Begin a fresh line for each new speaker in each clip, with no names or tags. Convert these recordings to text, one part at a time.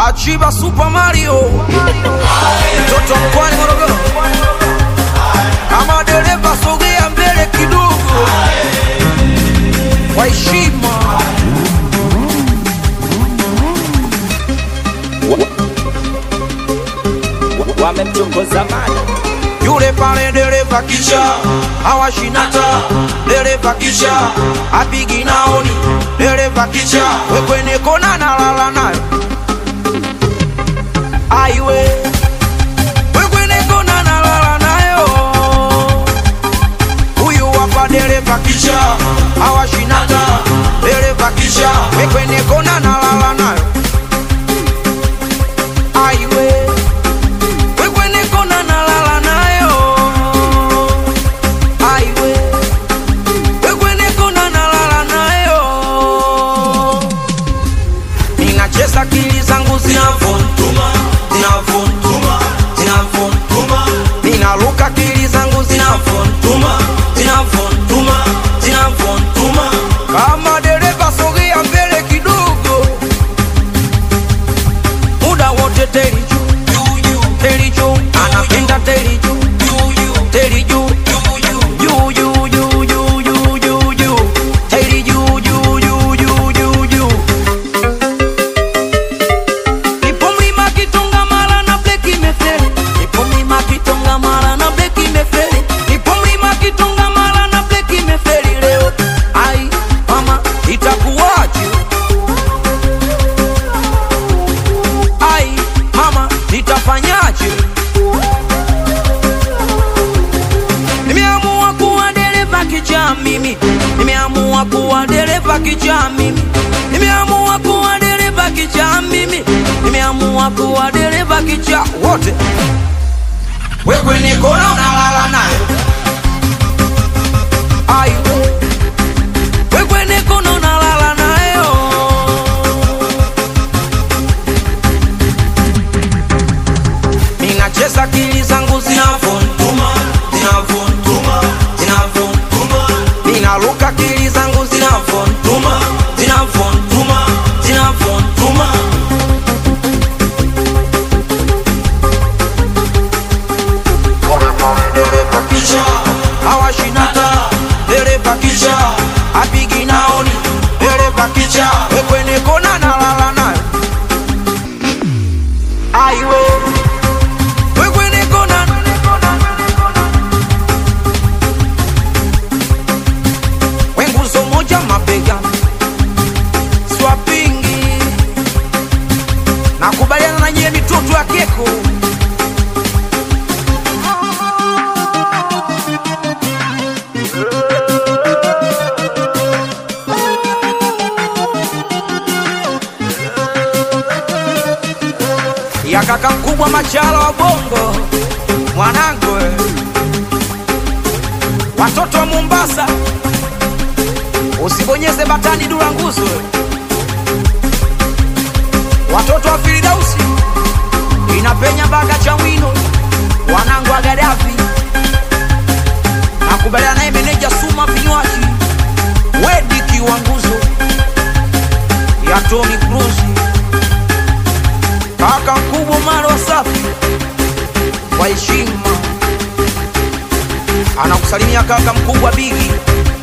Achiba Super Mario, mtoto mkwani Morogoro, kama dereva sogea mbele kidogo, kwa heshima.
wamemchongoza mali
Yule pale dereva kisha hawashinata, dereva kisha apigi naoni, dereva kisha wekwene kona nalala nayo aiwe wekwene kona nalala nayo huyu hapa dereva kisha hawashinata, dereva kisha wekwene kona nalala nayo aiwe wekwene kona nalala nayo aiwe wekwene kona nalala nayo ninacheza akili zangu zinavontuma zinavontuma zinavontuma ninaruka akili zangu zinavontuma zinavontuma zinavontuma kama dereva sogea mbele kidogo muda wote teli juu teli juu anapenda teli juu teli juu juu juu juu juu juu juu juu teli juu juu juu juu juu juu Nipo mlima Kitonga mara na breki imefeli. Nipo mlima Kitonga mara na breki imefeli. Nipo mlima Kitonga mara na breki imefeli leo. Ai mama, itakuwaje? Ai mama, nitafanyaje? Nimeamua kuwa dereva kichaa mimi, nimeamua kuwa dereva kichaa mimi, nimeamua kuwa dereva kichaa mimi, nimeamua kuwa dereva kichaa wote. Wewe niko na unalala naye, ai wewe niko na unalala nayo, ninacheza akili zangu zinavontuma zinavontuma zinavontuma ninaruka akili zangu zinavontuma zinavontuma zinavontuma dereva kisha hawashinata dereva kisha apigi naoni dereva kisha wekwene kona nalala nayo aiwe wekwene kona wenguzo moja mabega swapingi nakubaliana na nyie mitoto ya keko ya kaka mkubwa machala wa bongo mwanangu we. watoto wa mombasa usibonyeze batani dura nguzo watoto wa firidausi inapenya baga cha mwino wanangu wa gadafi nakubaliana naye meneja suma vinywaji wediki wa nguzo ya toni cruzi kaka mkubwa maro safi kwa heshima anakusalimia kaka mkubwa bigi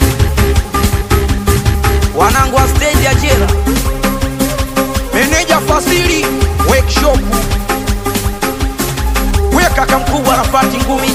wanangu wa stendi ya jera meneja fasili workshop we kaka mkubwa rafati ngumi